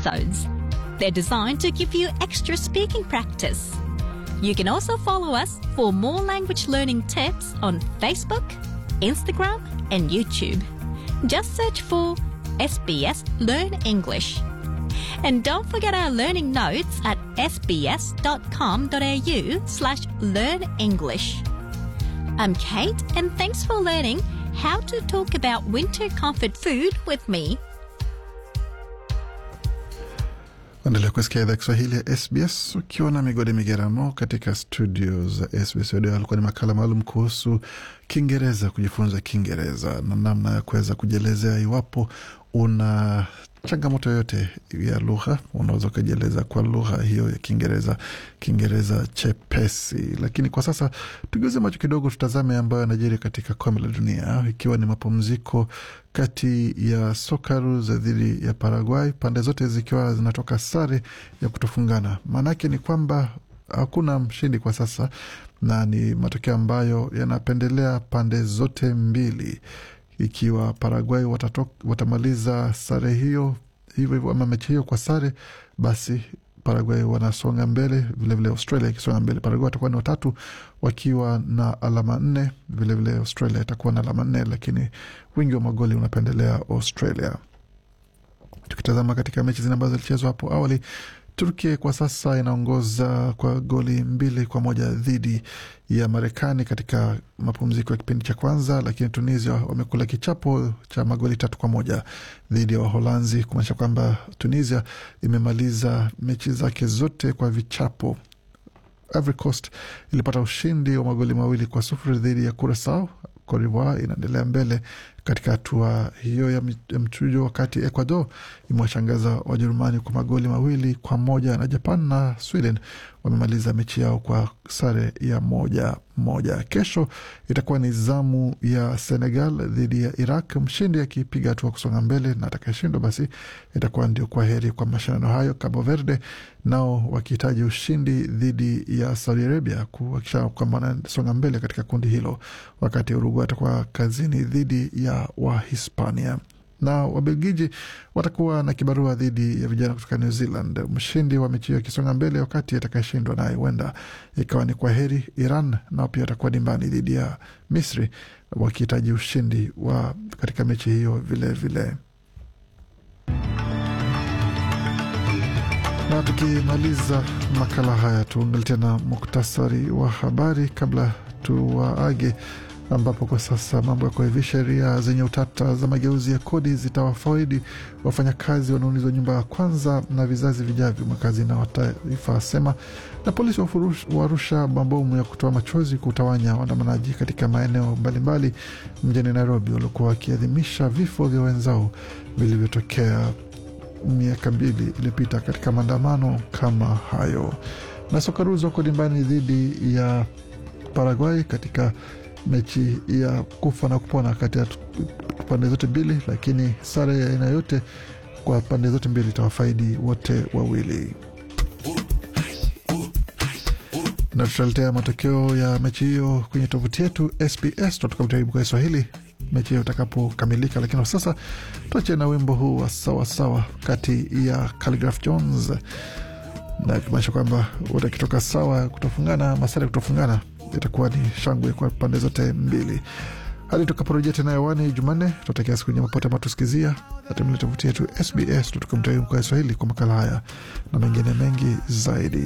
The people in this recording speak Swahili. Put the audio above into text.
episodes. They're designed to give you extra speaking practice. You can also follow us for more language learning tips on Facebook, Instagram, and YouTube. Just search for SBS Learn English. And don't forget our learning notes at sbs.com.au slash learn English. I'm Kate, and thanks for learning how to talk about winter comfort food with me. Endelea kusikia idhaa Kiswahili ya SBS ukiwa na migode migeramo katika studio za SBS Radio. Alikuwa ni makala maalum kuhusu Kiingereza, kujifunza Kiingereza na namna ya kuweza kujielezea iwapo una changamoto yoyote ya lugha, unaweza ukajieleza kwa lugha hiyo ya Kiingereza, Kiingereza chepesi. Lakini kwa sasa tugeuze macho kidogo, tutazame ambayo yanajiri katika kombe la dunia, ikiwa ni mapumziko kati ya Socceroos dhidi ya Paraguay, pande zote zikiwa zinatoka sare ya kutofungana. Maanake ni kwamba hakuna mshindi kwa sasa, na ni matokeo ambayo yanapendelea pande zote mbili ikiwa Paraguay watatok, watamaliza sare hiyo hivyo hivyo ama mechi hiyo kwa sare, basi Paraguay wanasonga mbele, vilevile vile Australia ikisonga mbele. Paraguay watakuwa ni watatu wakiwa na alama nne, vilevile vile Australia itakuwa na alama nne, lakini wingi wa magoli unapendelea Australia. Tukitazama katika mechi zile ambazo zilichezwa hapo awali, Turkia kwa sasa inaongoza kwa goli mbili kwa moja dhidi ya Marekani katika mapumziko ya kipindi cha kwanza, lakini Tunisia wamekula kichapo cha magoli tatu kwa moja dhidi ya Waholanzi, kumaanisha kwamba Tunisia imemaliza mechi zake zote kwa vichapo. Ivory Coast ilipata ushindi wa magoli mawili kwa sufuri dhidi ya Curacao. Cote d'Ivoire inaendelea mbele katika hatua hiyo ya mchujo, wakati Ecuador imewashangaza Wajerumani kwa magoli mawili kwa moja na Japan na Sweden wamemaliza mechi yao kwa sare ya moja moja. Kesho itakuwa ni zamu ya Senegal dhidi ya Iraq, mshindi akipiga hatua kusonga mbele, na atakayeshindwa basi itakuwa ndio kwa heri kwa mashindano hayo. Cabo Verde nao wakihitaji ushindi dhidi ya Saudi Arabia kuhakikisha kwamba wanasonga mbele katika kundi hilo, wakati Uruguay atakuwa kazini dhidi ya Wahispania na Wabelgiji watakuwa na kibarua dhidi ya vijana kutoka New Zealand. Mshindi wa mechi hiyo akisonga mbele, wakati atakayeshindwa naye huenda ikawa ni kwa heri. Iran nao pia watakuwa dimbani dhidi ya Misri wakihitaji ushindi wa katika mechi hiyo vilevile vile. Na tukimaliza makala haya tuangalie tena muktasari wa habari kabla tuwaage ambapo kwa sasa mambo yako hivi. Sheria zenye utata za mageuzi ya kodi zitawafaidi wafanyakazi wanaoulizwa nyumba ya kwanza na vizazi vijavyo, makazina wa taifa asema. Na polisi wa Arusha mabomu ya kutoa machozi kutawanya waandamanaji katika maeneo mbalimbali mjini Nairobi waliokuwa wakiadhimisha vifo vya wenzao vilivyotokea miaka mbili iliyopita katika maandamano kama hayo. Na Socceroos wako dimbani dhidi ya Paraguay katika mechi ya kufa na kupona kati ya pande zote mbili, lakini sare ya aina yote kwa pande zote mbili itawafaidi wote wawili. Na tutaletea matokeo ya mechi hiyo kwenye tovuti yetu SBS kwa Kiswahili mechi hiyo itakapokamilika. Lakini kwa sasa tuache na wimbo huu wa sawasawa kati ya Khaligraph Jones na kimaanisha kwamba wote akitoka sawa kutofungana, masare kutofungana itakuwa ni shangwe kwa pande zote mbili hadi tukaporejea tena hewani Jumanne. Tutakia siku nyema pote matusikizia natumile tovuti yetu SBS tutukumtai kwa Kiswahili kwa makala haya na mengine mengi zaidi.